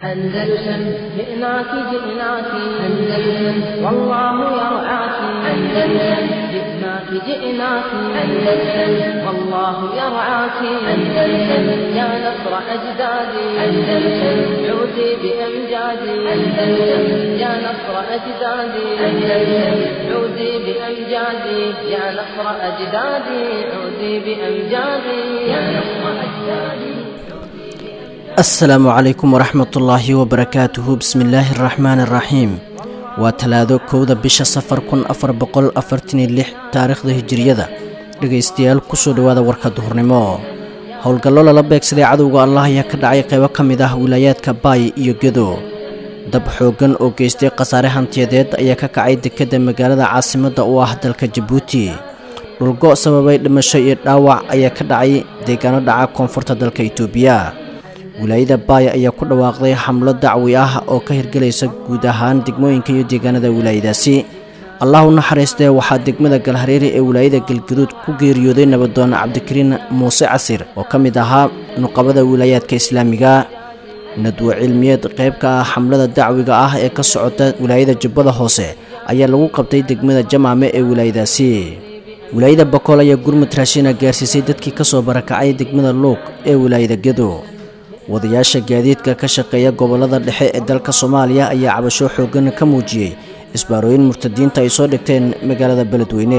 أندلسن جئناك جئناك أندلسن والله يرعاك أندلسن جئناك جئناك أندلسن والله يرعاك أندلسن يا نصر أجدادي أندلسن عودي بأمجادي أندلسن يا نصر أجدادي أندلسن عودي بأمجادي يا نصر أجدادي عودي بأمجادي يا نصر أجدادي asalaamu calaykum waraxmatullaahi wabarakaatuhu bismillaahi araxmaani araxiim waa talaado kowda bisha safar kun afar boqol afartaniyo lix taariikhda hijiriyada dhegaystayaal kusoo dhowaada warka duhurnimo howlgallo lala beegsaday cadowga allah ayaa ka dhacay qaybo ka mid ah wilaayaadka baay iyo gedo dab xooggan oo geystay khasaare hantiyadeed ayaa ka kacay dekedda magaalada caasimadda u ah dalka jabuuti dhulgo sababay dhimasho iyo dhaawac ayaa ka dhacay deegaano dhaca koonfurta dalka itoobiya wilaayada baaya ayaa ku dhawaaqday xamlo dacwi ah oo ka hirgelaysa guud ahaan degmooyinka iyo deegaanada wilaayadaasi allah u naxariistee waxaa degmada galhareeri ee wilaayada galgaduud ku geeriyooday nabadoone cabdikariin muuse casir oo ka mid ahaa nuqabada wilaayaadka islaamiga nadwo cilmiyeed qayb ka ah xamlada dacwiga ah ee ka socota wilaayada jubbada hoose ayaa lagu qabtay degmada jamaame ee wilaayadaasi wilaayada bakool ayaa gurmud raashina gaarsiisay dadkii kasoo barakacay degmada luuq ee wilaayada gedo wadayaasha gaadiidka ka shaqeeya gobollada dhexe ee dalka soomaaliya ayaa cabasho xooggan ka muujiyey isbaarooyin murtadiinta ay soo dhigteen magaalada beledweyne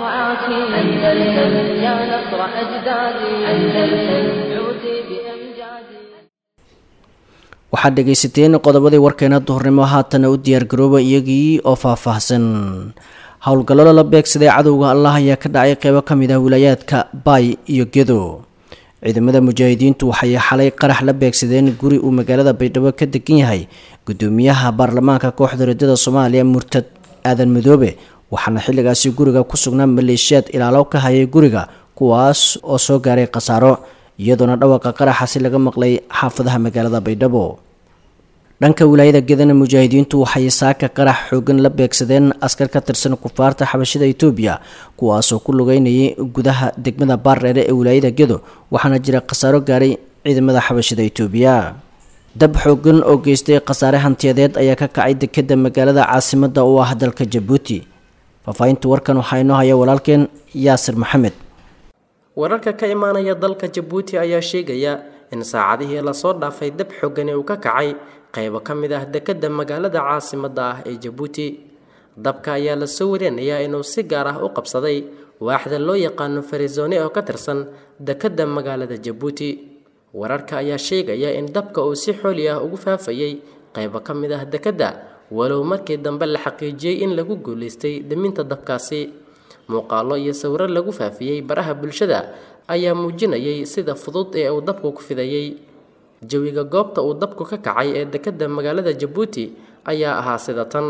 waxaad dhegaysateen qodobadii warkeena duhurnimo haatana u diyaargarooba iyagii oo faahfaahsan howlgallo lala beegsaday cadowga allah ayaa ka dhacay qeybo ka mid ah wilaayaadka baay iyo gedo ciidamada mujaahidiintu waxay xalay qarax la beegsadeen guri uu magaalada baydhabo ka degan yahay gudoomiyaha baarlamaanka kooxda rajada soomaaliya murtad aadan madoobe waxaana xilligaasi guriga ku sugnaa maleeshiyaad ilaalo ka hayay guriga kuwaas oo soo gaaray khasaaro iyadoona dhawaqa qaraxasi laga maqlay xaafadaha magaalada baydhabo dhanka wilaayada gedana mujaahidiintu waxay saaka qarax xoogan la beegsadeen askar ka tirsan kufaarta xabashida itoobiya kuwaasoo ku lugeynayay gudaha degmada baardheere ee wilaayada gedo waxaana jira khasaaro gaaray ciidamada xabashida itoobiya dab xoogan oo geystay khasaare hantiyadeed ayaa ka kacay dekedda magaalada caasimadda u ah dalka jabuuti faahfaahinta warkan waxaa inoo haya walaalkeen yaasir maxamed wararka ka imaanaya dalka jabuuti ayaa sheegaya in saacadihii lasoo dhaafay dab xoogani uu ka kacay qaybo ka mid ah dekedda magaalada caasimadda ah ee jabuuti dabka ayaa lasoo warinayaa inuu si gaar ah u qabsaday waaxda loo yaqaano farizone oo ka tirsan dekedda magaalada jabuuti wararka ayaa sheegaya in dabka uu si xooli ah ugu faafayay qaybo ka mid ah dekedda walow markii dambe la xaqiijiyey in lagu guulaystay deminta dabkaasi muuqaallo iyo sawiro lagu faafiyey baraha bulshada ayaa muujinayay sida fudud ee uu dabku ku fidayey jawiga goobta uu dabku ka kacay ee dekedda magaalada jabuuti ayaa ahaa sida tan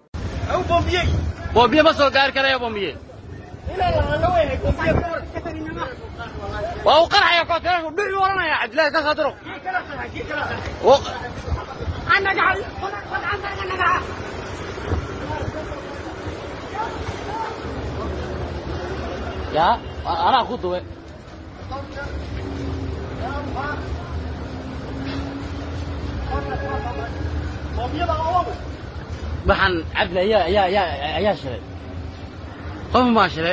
waxaan cabdi ayaa ayaa ayaa ayaa shilay qof baa shilay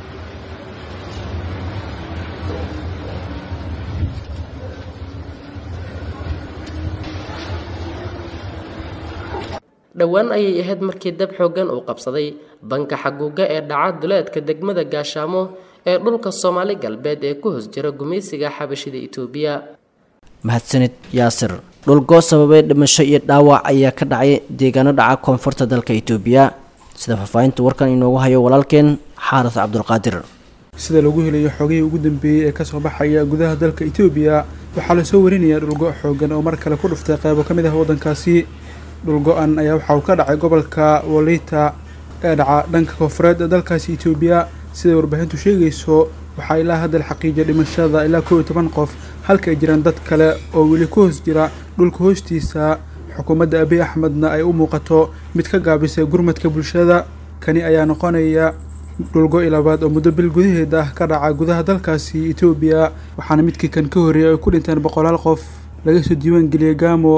dhowaan ayay ahayd markii dab xooggan uu qabsaday banka xaguuga ee dhaca duleedka degmada gaashaamo ee dhulka soomaali galbeed ee ku hoos jira gumaysiga xabashida itoobiya mahadsanid yaasir dhulgoo sababay dhimasho iyo dhaawac ayaa ka dhacay deegaano dhaca koonfurta dalka itoobiya sida faahfaahinta warkan inoogu hayo walaalkeen xaaris cabdulqaadir sida lagu helayo xogihii ugu dambeeyey ee kasoo baxaya gudaha dalka itoobiya waxaa lasoo warinayaa dhulgo xoogan oo mar kale ku dhuftay qaybo ka mid ah waddankaasi dhulgo-an ayaa waxa uu ka dhacay gobolka waliita ee dhaca dhanka koonfureed ee dalkaasi itoobiya siday warbaahintu sheegayso waxaa ilaa hadda la xaqiijiyay dhimashada ilaa kow iyo toban qof halka ay jiraan dad kale oo weli ku hoos jira dhulka hoostiisa xukuumadda abiy axmedna ay u muuqato mid ka gaabisay gurmadka bulshada kani ayaa noqonaya dhulgo-i labaad oo muddo bil gudaheed ah ka dhaca gudaha dalkaasi etoobiya waxaana midkii kan ka horreeyay ay ku dhinteen boqolaal qof laga soo diiwaan geliyey gaamo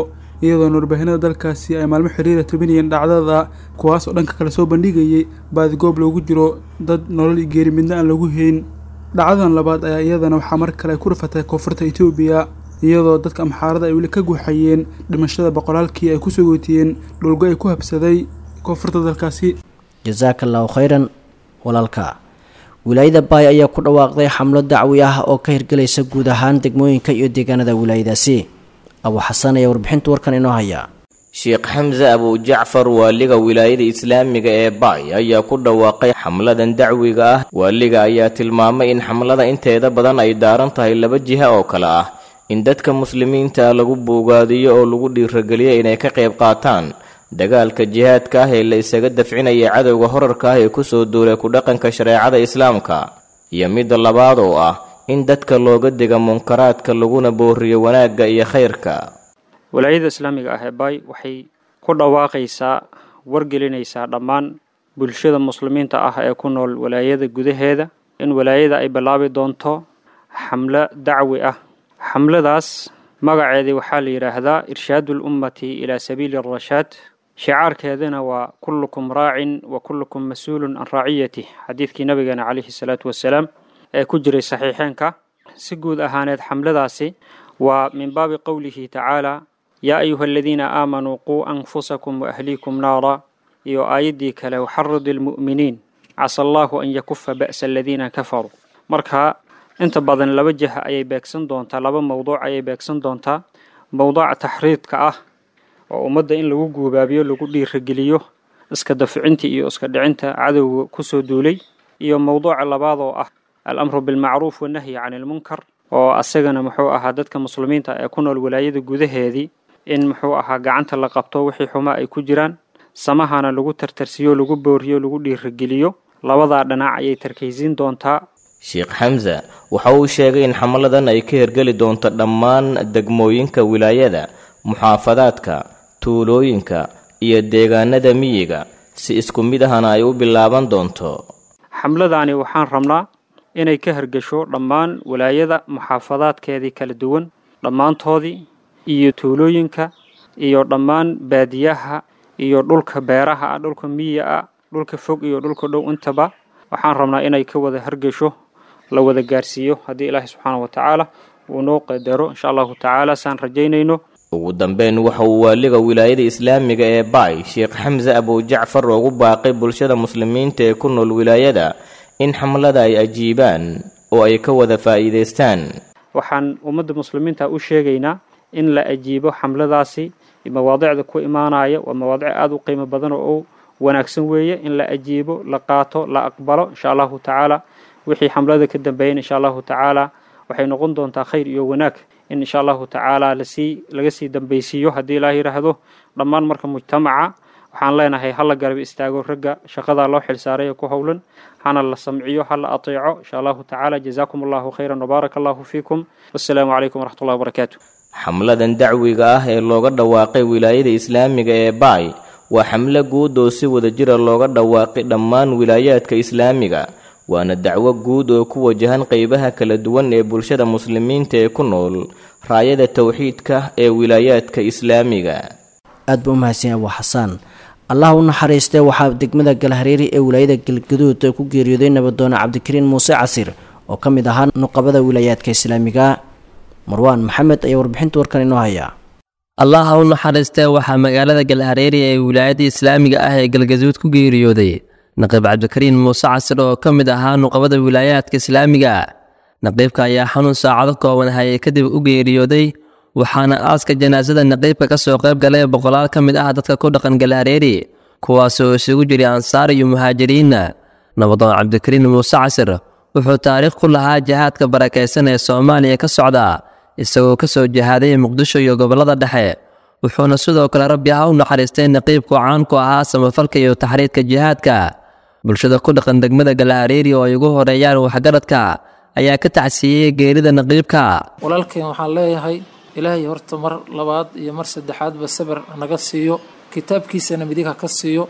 iyadoona warbaahinada dalkaasi ay maalmo xiriira tabinayeen dhacdada kuwaas oo dhanka kale soo bandhigayay baadigoob loogu jiro dad nolol iyo geeri midna aan lagu hayn dhacdadan labaad ayaa iyadana waxaa mar kale ay ku rafatay koonfurta etoobiya iyadoo dadka amxaarada ay weli ka guuxayeen dhimashada boqolaalkii ay kusoo gootiyeen dhulgo ay ku habsaday koonfurta dalkaasi jasaaka allahu khayran walaalka wilaayada baay ayaa ku dhawaaqday xamlo dacwi ah oo ka hirgelaysa guud ahaan degmooyinka iyo deegaanada wilaayadaasi abu xasan ayaa warbixinta warkan inoo haya sheekh xamse abujacfar waaliga wilaayada islaamiga ee baay ayaa ku dhawaaqay xamladan dacwiga ah waaliga ayaa tilmaamay in xamlada inteeda badan ay daaran tahay laba jiha oo kale ah in dadka muslimiinta lagu buugaadiyo oo lagu dhiirageliyo inay ka qayb qaataan dagaalka jihaadka ah ee la isaga dafcinaya cadowga horarka ah ee kusoo duulay ku dhaqanka shareecada islaamka iyo midda labaad oo ah in dadka looga diga munkaraadka laguna booriyo wanaagga iyo khayrka walaayada islaamiga ah ee baay waxay ku dhawaaqaysaa wargelinaysaa dhammaan bulshada muslimiinta ah ee ku nool walaayada gudaheeda in walaayada ay bilaabi doonto xamlo dacwi ah xamladaas magaceedii waxaa la yidhaahdaa irshaadu lummati ilaa sabiili arashaad shicaarkeedana waa kullukum raacin wa kullukum mas-uulun can raaciyatih xadiidkii nabigeena calayhi salaatu wasalaam ee ku jiray saxiixeenka si guud ahaaneed xamladaasi waa min baabi qowlihi tacaala yaa ayuha aladiina aamanuu quu anfusakum waahliikum naara iyo aayaddii kale waxaridi almu'miniin casa allaahu an yakufa ba'sa aladiina kafaruu marka inta badan laba jiha ayay beegsan doontaa laba mowduuc ayay beegsan doontaa mowduuca taxriidka ah oo ummadda in lagu guubaabiyo lagu dhiirageliyo iska dafcinta iyo iska dhicinta cadowga kusoo duulay iyo mowduuca labaad oo ah alamru bilmacruuf wannahyi can ilmunkar oo asagana muxuu ahaa dadka muslimiinta ee ku nool walaayada gudaheedii in muxuu ahaa gacanta la qabto wixii xumaa ay ku jiraan samahana lagu tartarsiyo lagu booriyo lagu dhiirageliyo labadaa dhinac ayay tarkaysiin doontaa sheekh xamse waxa uu sheegay in xamladan ay ka hirgeli doonto dhammaan degmooyinka wilaayada muxaafadaadka tuulooyinka iyo deegaanada miyiga si isku mid ahana ay u bilaaban doonto xamladaani waxaan rabnaa inay ka hirgasho dhammaan walaayada muxaafadaadkeedii kala duwan dhammaantoodii iyo tuulooyinka iyo dhammaan baadiyaha iyo dhulka beeraha ah dhulka miyiga ah dhulka fog iyo dhulka dhow intaba waxaan rabnaa inay ka wada hargasho la wada gaarsiiyo haddii ilaahay subxaana wa tacaala uu noo qadaro insha allahu tacaala saan rajaynayno ugu dambeyn waxa uu waaliga wilaayada islaamiga ee baay sheekh xamse abujacfar ugu baaqay bulshada muslimiinta ee ku nool wilaayada in xamlada ay ajiibaan oo ay ka wada faa'iidaystaan waxaan ummadda muslimiinta u sheegaynaa in la ajiibo xamladaasi mawaadicda ku imaanaya waa mawaadic aada u qiimo badan oo wanaagsan weeye in la ajiibo la qaato la aqbalo insha allahu tacaala wixii xamlada ka dambeeyan insha allahu tacaala waxay noqon doontaa khayr iyo wanaag in insha allahu tacaala lasii laga sii dambaysiiyo haddii ilaah yidhaahdo dhammaan marka mujtamaca waxaan leenahay hala garab istaago ragga shaqadaa loo xilsaaray ee ku howlan hana la samciyo hala ateeco insha allahu tacaala jazaakum allahu khayran wabaaraka allahu fiikum wassalaamu calaykum waraxmat ullahi wabarakaatu xamladan dacwiga ah ee looga dhawaaqay wilaayada islaamiga ee baay waa xamlo guud oo si wada jira looga dhawaaqay dhammaan wilaayaadka islaamiga waana dacwo guud oo ku wajahan qeybaha kala duwan ee bulshada muslimiinta ee ku nool raayada towxiidka ee wilaayaadka islaamiga aad buu umahadsan abu xasaan allah u naxariistee waxaa degmada galhareeri ee wilaayada galgaduud ku geeriyooday nabadoone cabdikariin muuse casir oo ka mid ahaa nuqabada wilaayaadka islaamiga marwaan maxamed ayaa warbixinta warkan inoo hayaa allah ha u naxariistee waxaa magaalada galhareeri ee wilaayada islaamiga ah ee galgaduud ku geeriyooday naqiib cabdikariin muuse casir oo ka mid ahaa nuqabada wilaayaadka islaamiga naqiibka ayaa xanuun saacado kooban hayay kadib u geeriyooday waxaana aaska janaasada naqiibka ka soo qayb galay boqolaal ka mid ah dadka ku dhaqan galhareeri kuwaasoo isugu jiray ansaar iyo muhaajiriinna nabadoon cabdikariin muuse casir wuxuu taariikh ku lahaa jihaadka barakaysan ee soomaaliya ka socda isagoo ka soo jihaaday muqdisho iyo gobollada dhexe wuxuuna sidoo kale rabbi ha u naxariistay naqiibku caan ku ahaa samafalka iyo taxriidka jihaadka bulshada ku dhaqan degmada galhareeri oo ay ugu horeeyaan waxgaradka ayaa ka tacsiiyey geerida naqiibka walaalkeen waxaan leeyahay ilaahay horta mar labaad iyo mar saddexaadba sabir naga siiyo kitaabkiisana midigha ka siiyo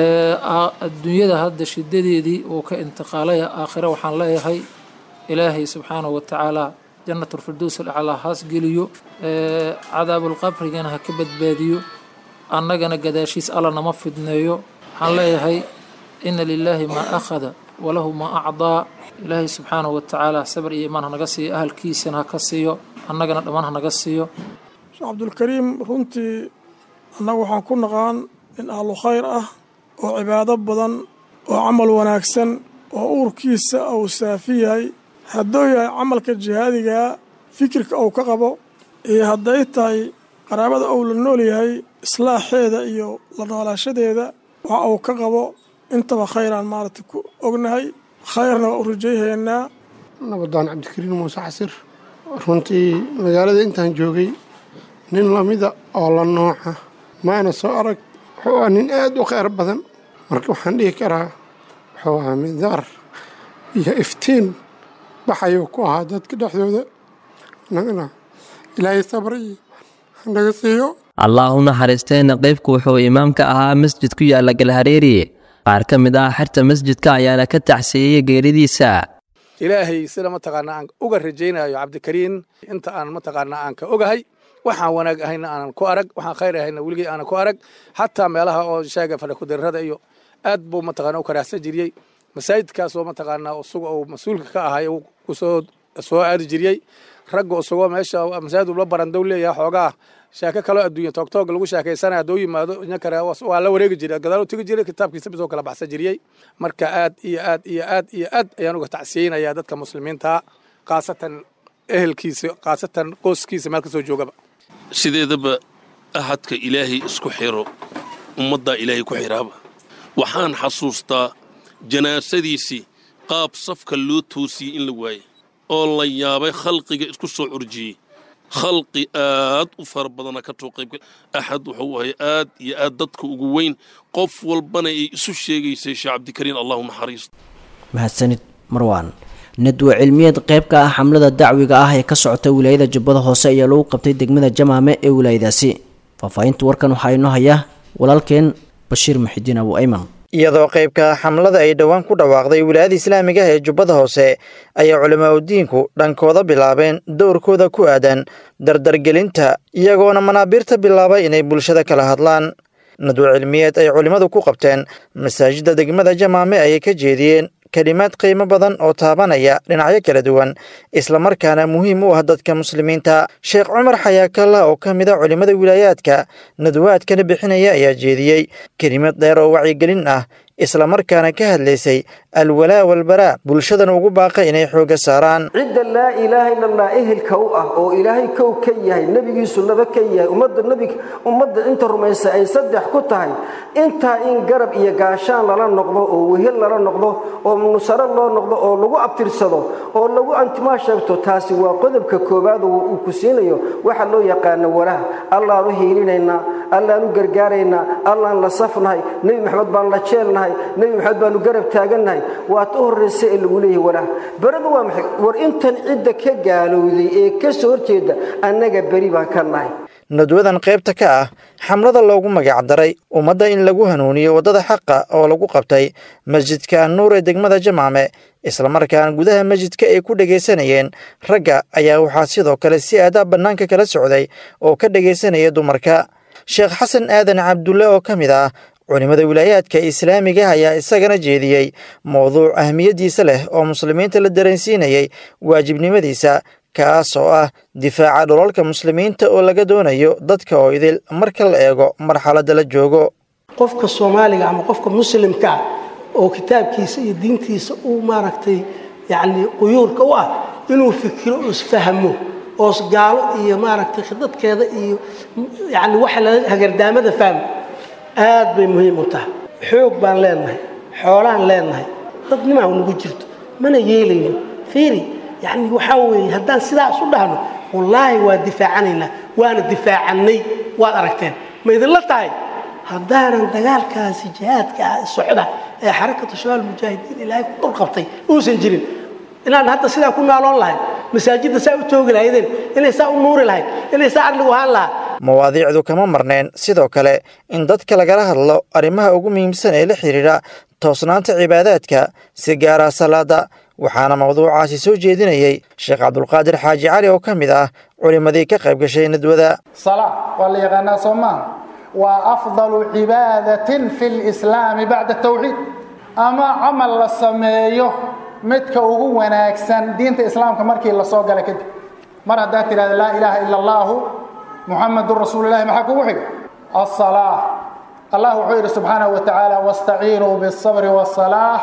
adduunyada hadda shidadeedii uu ka intiqaalaya aakhire waxaan leeyahay ilaahay subxaanahu wa tacaala jannatulfirdows alaclaa haas geliyo cadaabulqabrigana ha ka badbaadiyo annagana gadaashiis alla nama fidneeyo waxaan leeyahay ina lilaahi maa akhada walahu maa acdaa ilaahay subxaanahu watacaala sabar iyo imaan hanaga siiyo ahalkiisana ha ka siiyo annagana dhammaan hanaga siiyo sheekh cabdulkariim runtii annagu waxaan ku naqaan nin ahlu khayr ah oo cibaado badan oo camal wanaagsan oo uurkiisa uu saafi yahay hadduu yahay camalka jihaadigaa fikirka uu ka qabo iyo hadday tahay qaraabada uu la nool yahay islaaxeeda iyo la noolaashadeeda waxa uu ka qabo intaba khayraan maaragtay ku ognahay khayrna waa u rajayhaynaa nabadaan cabdikariin muuse xasir runtii magaalada intaan joogay nin lamida oo la nooca maana soo arag wuxuu ahaa nin aad u kheyr badan marka waxaan dhihi karaa wuxuu ahaa midaar iyo iftiin baxayuu ku ahaa dadka dhexdooda nagana ilaahay sabray hanaga siiyo allah u naxariistee naqiibku wuxuu imaam ka ahaa masjid ku yaala galhareeri qaar ka mid ah xerta masjidka ayaana ka tacsiiyey geeridiisa ilaahay sida mataqaanaa aan uga rajaynayo cabdikariin inta aan mataqaanaa aan ka ogahay waxaan wanaag ahayna aanan ku arag waxaan khayr ahayna weligay aanan ku arag xataa meelaha oo shaaga fadhakudarrada iyo aad buu mataqaanaa u karaahsan jiriyey masaajidkaasoo mataqaanaa isaga uu mas-uulka ka ahay uu kusoo soo aadi jiriyey ragga isagoo meesha masaajid ula barandow leeyahay xoogaa sheeko kaloo adduunya toogtoog lagu sheekaysanaya hadduu yimaado inkare waa la wareegi jiray gadaal u tegi jiray kitaabkiisa bisoo kala baxsan jiriyey marka aad iyo aad iyo aad iyo aad ayaan uga tacsiyeynayaa dadka muslimiinta khaasatan ehelkiisa khaasatan qoyskiisa meel kasoo joogaba sideedaba ahadka ilaahay isku xiro ummaddaa ilaahay ku xiraaba waxaan xasuustaa janaasadiisii qaab safka loo toosiyey in la waayey oo la yaabay khalqiga isku soo curjiyey khalqi aad u fara badana ka too qaybgal axad wuxuu ahay aad iyo aad dadka ugu weyn qof walbana ay isu sheegaysay sheekh cabdikariin allahu naxariisto mahadsanid marwaan nadwa cilmiyeed qayb ka ah xamlada dacwiga ah ee ka socota wilaayada jubbada hoose ayaa lagu qabtay degmada jamaame ee wilaayadaasi faahfaahinta warkan waxaa inoo haya walaalkeen bashiir muxidiin abu ayman iyadoo qaybka xamlada ay dhowaan ku dhawaaqday wilaayada islaamiga ee jubbada hoose ayaa culamaa udiinku dhankooda bilaabeen dowrkooda ku aadan dardargelinta iyagoona manaabiirta bilaabay inay bulshada kala hadlaan nadwo cilmiyeed ay culimmadu ku qabteen masaajidda degmada jamaame ayay ka jeediyeen kelimaad qiimo badan oo taabanaya dhinacyo kala duwan islamarkaana muhiim u ah dadka muslimiinta sheekh cumar xayaakalla oo ka mid a culimmada wilaayaadka nadwaadkana bixinaya ayaa jeediyey kelimad dheer oo wacyigelin ah islamarkaana ka hadlaysay alwalaa walbaraa bulshadana ugu baaqa inay xoogga saaraan cidda laa ilaaha ila allah ehelka u ah oo ilaahay kow ka yahay nebigiisu laba ka yahay ummadda nebiga ummadda inta rumaysa ay saddex ku tahay intaa in garab iyo gaashaan lala noqdo oo wehel lala noqdo oo nusaro loo noqdo oo lagu abtirsado oo lagu antimaa sheegto taasi waa qodobka koowaad oo uu ku siinayo waxa loo yaqaano walaha allaan u hiilinaynaa allaan u gargaaraynaa allaan la safnahay nebi maxamed baan la jeelnahay nebi maxamed baanu garab taagannahay waata u horraysa ee lagu leeyahay walaah beradu waa maxay war intan cidda ka gaalowday ee ka soo horjeeda annaga beri baan ka nahay nadwadan qaybta ka ah xamlada loogu magacdaray ummadda in lagu hanuuniyo waddada xaqa oo lagu qabtay masjidka annuur ee degmada jamaame islamarkaana gudaha masjidka ay ku dhegaysanayeen ragga ayaa waxaa sidoo kale si aadaa bannaanka kala socday oo ka dhegaysanaya dumarka sheekh xasan aadan cabdulle oo ka mid ah culimmada wilaayaadka islaamiga ayaa isagana jeediyey mowduuc ahmiyaddiisa leh oo muslimiinta la dareensiinayay waajibnimadiisa kaas oo ah difaaca dholalka muslimiinta oo laga doonayo dadka oo idil marka la eego marxaladda la joogo qofka soomaaliga ama qofka muslimka ah oo kitaabkiisa iyo diintiisa uu maaragtay yacni quyuurka u ah inuu fikiro oo isfahmo oo gaalo iyo maaragtay khidadkeeda iyo yacni waxa la hagardaamada fahmo aad bay muhiim u tahay xoog baan leenahay xoolaan leenahay dadnimaa nagu jirto mana yeelayno fiiri yacni waxaa weeye haddaan sidaas u dhahno wallaahi waa difaacanaynaa waana difaacannay waad aragteen ma idinla tahay haddaanan dagaalkaasi jihaadka ah socda ee xarakatu shabaal mujaahidiin ilaahay ku dhul qabtay uusan jirin inaan hadda sidaa ku naaloon lahayn masaajidda saa u toogi lahaydeen inay saa u nuuri lahayd inay saa arligu ahaan lahaa mawaadiicdu kama marneen sidoo kale in dadka lagala hadlo arrimaha ugu muhiimsan ee la xidhiidha toosnaanta cibaadaadka si gaara salaada waxaana mawduucaasi soo jeedinayey sheekh cabdulqaadir xaaji cali oo ka mid ah culimmadii ka qayb gashay nadwada salaa waa la yaqaanaa soo maaha waa afdalu cibaadatin fi lislaami bacda tawxiid ama camal la sameeyo midka ugu wanaagsan diinta islaamka markii la soo gala kadib mar haddaad tidhahda laa ilaaha ila allaahu muxamadun rasuululahi maxaa kugu xiga asalaa allah wuxuu yidhi subxaanahu wa tacaala wastaciinuu biالsabri waالsalaax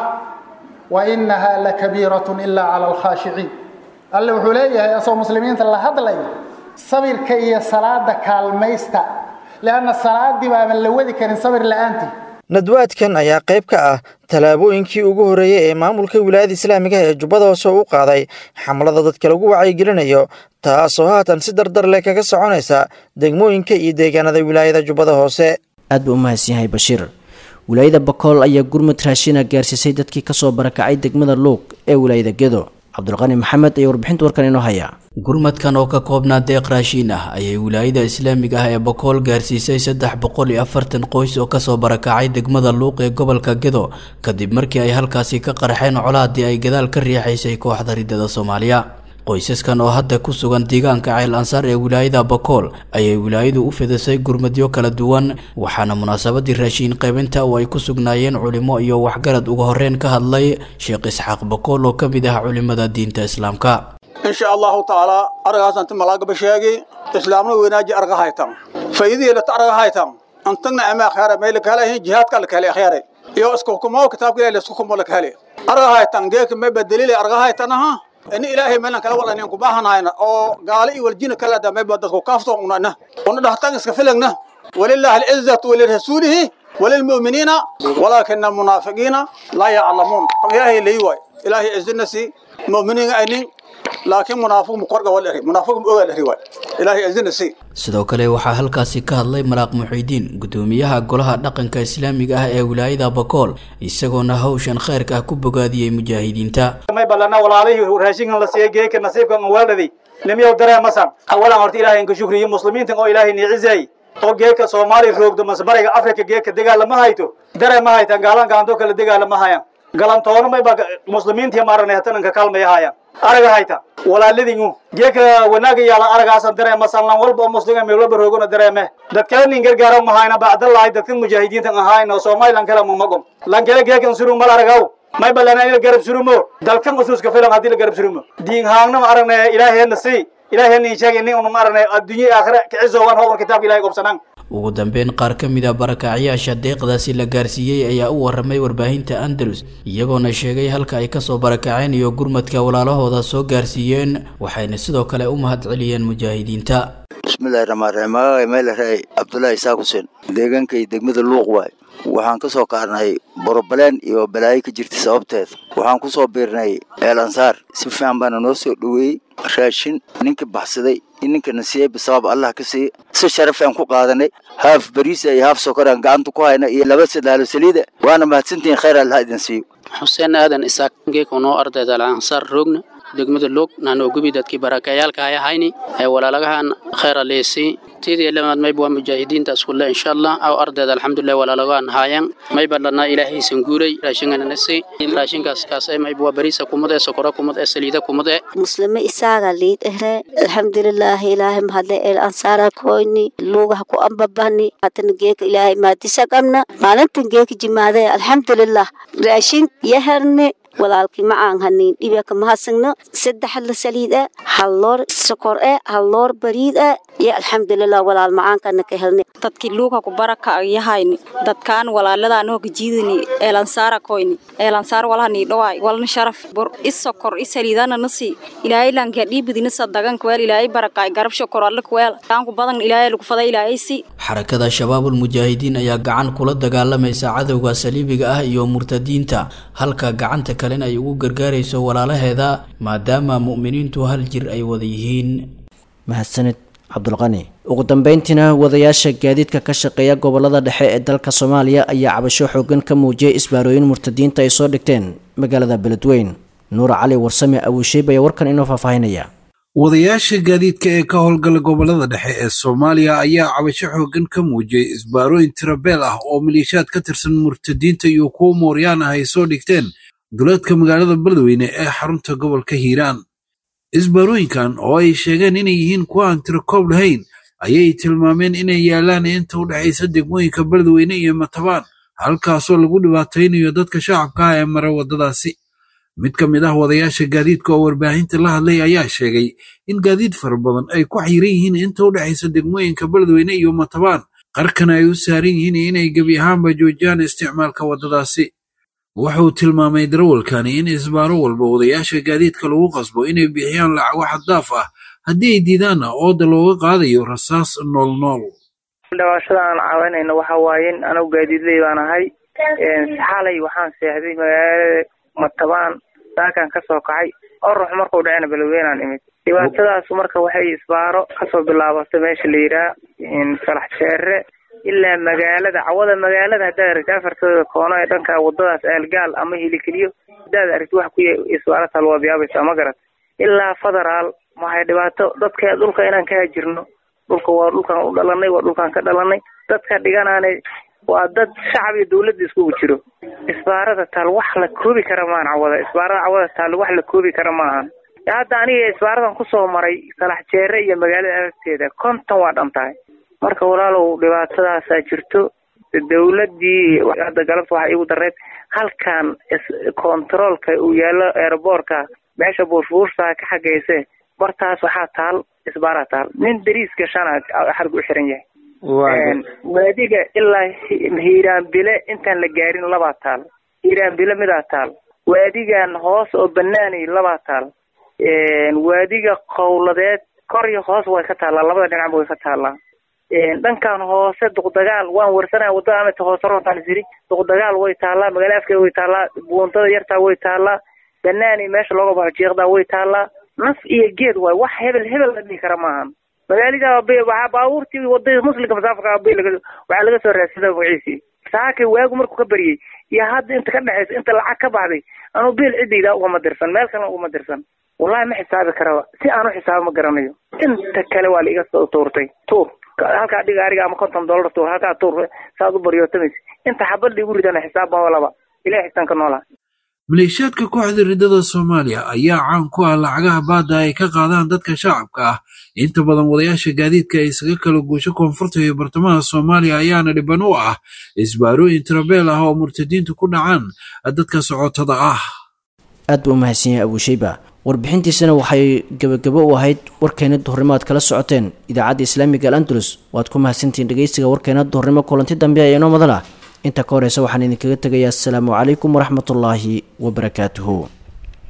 wainaha lakabiiratun ila cala alkhaashiciin alle wuxuu leeyahay asoo muslimiinta la hadlay sabirka iyo salaada kaalmaysta leanna salaadii baaban la wadi karin sabir la'aantii nadwaadkan ayaa qayb ka ah tallaabooyinkii ugu horreeyey ee maamulka wilaayada islaamiga ee jubbada hoose u qaaday xamlada dadka lagu wacyigelinayo taasoo haatan si dardar leh kaga soconaysa degmooyinka iyo deegaanada wilaayada jubbada hoose aad buu u mahadsan yahay bashiir wilaayada bakool ayaa gurmud raashina gaarsiisay dadkii kasoo barakacay degmada luuq ee wilaayada gedo cabdulqani maxamed ayaa warbixinta warkan inoo haya gurmadkan oo ka koobnaa deeq raashiin ah ayay wilaayada islaamiga ah ee bakool gaarsiisay saddex boqol iyo afartan qoys oo kasoo barakacay degmada luuq ee gobolka gedo kadib markii ay halkaasi ka qarxeen colaadii ay gadaal ka riixaysay kooxda ridada soomaaliya qoysaskan oo hadda ku sugan deegaanka ceel ansaar ee wilaayada bakool ayay wilaayadu u fidisay gurmadyo kala duwan waxaana munaasabadii raashiin qaybinta oo ay ku sugnaayeen culimo iyo waxgarad uga horreyn ka hadlay sheekh isxaaq bakool oo ka mid ah culimada diinta islaamka insha allahu tacaala aragaasanti malaagaba sheegi islaamna weynaaji arga haytan faydiilata arga haytan antagna ama khaara meel kale jihaadka la kale khaare iyo isku kumo kitaabka ilaahay isku kumo la kale arga haytan geek ma badalile arga haytan aha in ilaahay meelan kala wada inaan ku baahanayna oo gaali iyo waljina kala da meeba dadku kaafto unana una dhahtan iska filagna walillahi al-izzatu wa lirasulihi وللمؤمنين ولكن المنافقين لا يعلمون إلهي ليواي إلهي إذنسي مؤمنين أينين laakiin munaafiq muqorga wal eri munaafiq ogaal eri waay ilaahay azina si sidoo kale waxaa halkaasi ka hadlay maraaq muxiidiin gudoomiyaha golaha dhaqanka islaamiga ah ee wilaayada bakool isagoona hawshan khayrka ah ku bogaadiyey mujaahidiinta may balana walaalihii raashinkan la siiyey geeka nasiibkan weeldhaday nimiyow dareemasan awalan horta ilaahay inka shukriyo muslimiintan oo ilaahay niicizay oo geeka soomaali roogdo masbariga afrika geeka dagaalama hayto dareema haytan gaalan gaanto kale dagaalama hayan galantoona mayba muslimiintii maaranay hatananka kaalmaya hayan araga hayta walaaladingu geeka wanaaga yaala aragaasan dareema sanlan walba oo muslima meelwalba roogona dareeme dadkaanin gargaara mahayna bacdalahay dadkan mujaahidiintan ahayn oo somalilan kale mamagom lankele geekan surung mal aragaw may balana ila garab surumo dalkan usuuska filan haddii la garab surumo diin haangna ma aragnay ilaaheena si ilaaheena sheegay nin unu ma aragnay adduunye aakhira kicisowan howr kitaabka ilahay gobsanaan ugu dambeyn qaar ka mid a barakacyaasha deeqdaasi la gaarsiiyey ayaa u waramay warbaahinta andalus iyagoona sheegay halka ay kasoo barakaceen iyo gurmadka walaalahooda soo gaarsiiyeen waxayna sidoo kale u mahad celiyeen mujaahidiinta bismillahi raxmaan raxiim magacay meelaraay cabdullaahi isaaq xuseen deegaankay degmada luuq waay waxaan ka soo kaarnay borobaleen iyo balaayo ka jirtay sababteed waxaan ku soo biirnay eel ansaar si fiican baana noo soo dhoweeyey raashin ninkii baxsaday in ninkana siiyey bisabab allah ka siiye si sharaf aan ku qaadanay haaf bariisa iyo haaf sokoraan gacanta ku hayna iyo laba sadaalo saliida waana mahadsantihiin khayr allah idin siiyo xuseen aadan isaaq geeka noo ardayda alansaar roogna degmada loog naanoo gubi dadkii barakayaalka ay ahayni ee walaalagahan khayr aleesi tidii lamaad mayb waa mujaahidiinta iskulle insha allah aw ardayda alxamdulilah walaalagahan haayan mayba dhanaa ilaahaysan guulay raashingananasi raashinkaas kaas mayb waa bariisa kumad ee sokora kumad ee saliida kumad ee muslime isaaga liid ehre alxamdulilaahi ilaahay mahadle el ansaara koyni luugaha ku ambabani hatana geeka ilaahay maadisa qabna maalintan geeka jimaade alxamdulilah raashin yaherni walaalkii macaan haniin dhibaka mahadsanno saddex la saliid ah hal loor sokor ah hal loor bariid ah iyo alxamdulilah walaal macaankana ka helnay dadkii luuka ku baraka yahayni dadkaan walaaladaan oo gajiidani eelansaara koyni eelansaar walahani dhawaay walna sharaf bur is sokor is saliidana nasi ilaahay lanka dhiibidina sadagan kweel ilaahay barakaay garab shokor alla kweel taanku badan ilaahay lagu faday ilaahay si xarakada shabaabul mujaahidiin ayaa gacan kula dagaalamaysa cadowga saliibiga ah iyo murtadiinta halka gacanta kalena ay ugu gargaarayso walaalaheeda maadaama mu'miniintu hal jir ay wada yihiin mahadsanid cabdulqani ugu dambeyntiina wadayaasha gaadiidka ka shaqeeya gobolada dhexe ee dalka soomaaliya ayaa cabasho xoogan ka muujiyay isbaarooyin murtadiinta ay soo dhigteen magaalada beledweyn nuur cali warsame awiisheeb ayaa warkan inoo faahfaahinaya wadayaasha gaadiidka ee ka howlgala gobolada dhexe ee soomaaliya ayaa cabasho xoogan ka muujiyey isbaarooyin tirabeel ah oo maliishaad ka tirsan murtadiinta iyo kuwo mooryaan ah ay soo dhigteen duleedka magaalada beledweyne ee xarunta gobolka hiiraan isbaarooyinkan oo ay sheegeen inay yihiin kuwa aan tirakoob lahayn ayay tilmaameen inay yaalaan inta u dhexaysa degmooyinka beledweyne iyo matabaan halkaasoo lagu dhibaataynayo dadka shacabka ah ee mara waddadaasi mid ka mid ah wadayaasha gaadiidka oo warbaahinta la hadlay ayaa sheegay in gaadiid fara badan ay ku xiran yihiin inta u dhexaysa degmooyinka beledweyne iyo matabaan qarkana ay u saaran yihiin inay gebi ahaanba joojiyaan isticmaalka waddadaasi wuxuu tilmaamay darawalkani in isbaaro walba wadayaasha gaadiidka lagu qasbo inay bixiyaan lacago xaddaaf ah haddii ay diidaanna ooda looga qaadayo rasaas noolnool dhawaashada aan caawinayno waxa waaye in anagu gaadiidley baan ahay xalay waxaan seexday magaalada matabaan saakaan kasoo kacay orux markuu dhacena beledweynaan imid dhibaatadaas marka waxay isbaaro kasoo bilaabatay meesha la yidhaha salax jeere ilaa magaalada cawada magaalada haddaad aragti afartooda koono ee dhanka wadadaas aalgaal ama hilikeliyo haddaad aragti wax ku isbaaro talwaabyaabaysa ma garat ilaa federaal maxay dhibaato dadka dhulka inaan ka hajirno dhulka waa dhulkaan u dhalanay waa dhulkaan ka dhalanay dadka dhiganaanay waa dad shacab iyo dawladda iskugu jiro isbaarada taal wax la koobi kara maahan cawada isbaarada cawada taal wax la koobi kara maahan hadda aniga isbaaradan kusoo maray salax jeere iyo magaalada agteeda konton waa dhan tahay marka walaalow dhibaatadaasaa jirto dawladdii hadda galabta waxaa iigu dareed halkan controolka uu yaallo aeroboortka meesha buushbuushtaa ka xagayse bartaas waxaa taal isbaaraa taal nin dariiska shana xarg u xiran yahay waadiga ilaa hiiraanbile intaan la gaarin labaa taal hiiraanbile midaa taal waadigan hoos oo banaanay labaa taal waadiga qowladeed kor iyo hoos way ka taallaa labada dhinacba way ka taallaa dhankan hoose duqdagaal waan warsanaya wadada amata hoose rontaan isiri duqdagaal way taallaa magaala afkeeda way taallaa buuntada yartaa way taallaa banaani meesha looga baxo jiiqdaa way taallaa naf iyo geed waay wax hebel hebel la dhihi kara maahan magaalada waxaa baabuurtii wadada muslimka masaafka waxaa laga soo raadsada magaciisii saakay waagu markuu ka baryey iyo hadda inta ka dhexaysa inta lacag ka baxday anuu biil cidayda ugama dirsan meel kalena ugama dirsan wallahi ma xisaabi karaba si aan u xisaabo ma garanayo inta kale waa la iga soo tuurtay tuur halkaa dhiga ariga ama konton dollar tuur halkaa tuur saad u baryootamaysa inta xabad liigu ridana xisaab ma walaba ilahi xisaan ka noolaa maleeshiyaadka kooxda riddada soomaaliya ayaa caan ku ah lacagaha baadda ay ka qaadaan dadka shacabka ah inta badan wadayaasha gaadiidka ay isaga kala guusho koonfurta iyo bartamaha soomaaliya ayaana dhiban u ah isbaarooyin tirabeel ah oo murtadiintu ku dhacaan dadka socotada ah aad buu u mahadsan yahay abuushayba warbixintiisana waxay gebagabo u ahayd warkeena duhurnimo aad kala socoteen idaacadda islaamiga al andalus waad ku mahadsantihiin dhegeystiga warkeena duhurnimo kulanti dambe ee inoo madala inta ka horeysa waxaan idinkaga tegayaa asalaamu calaykum waraxmatullaahi wabarakaatuhu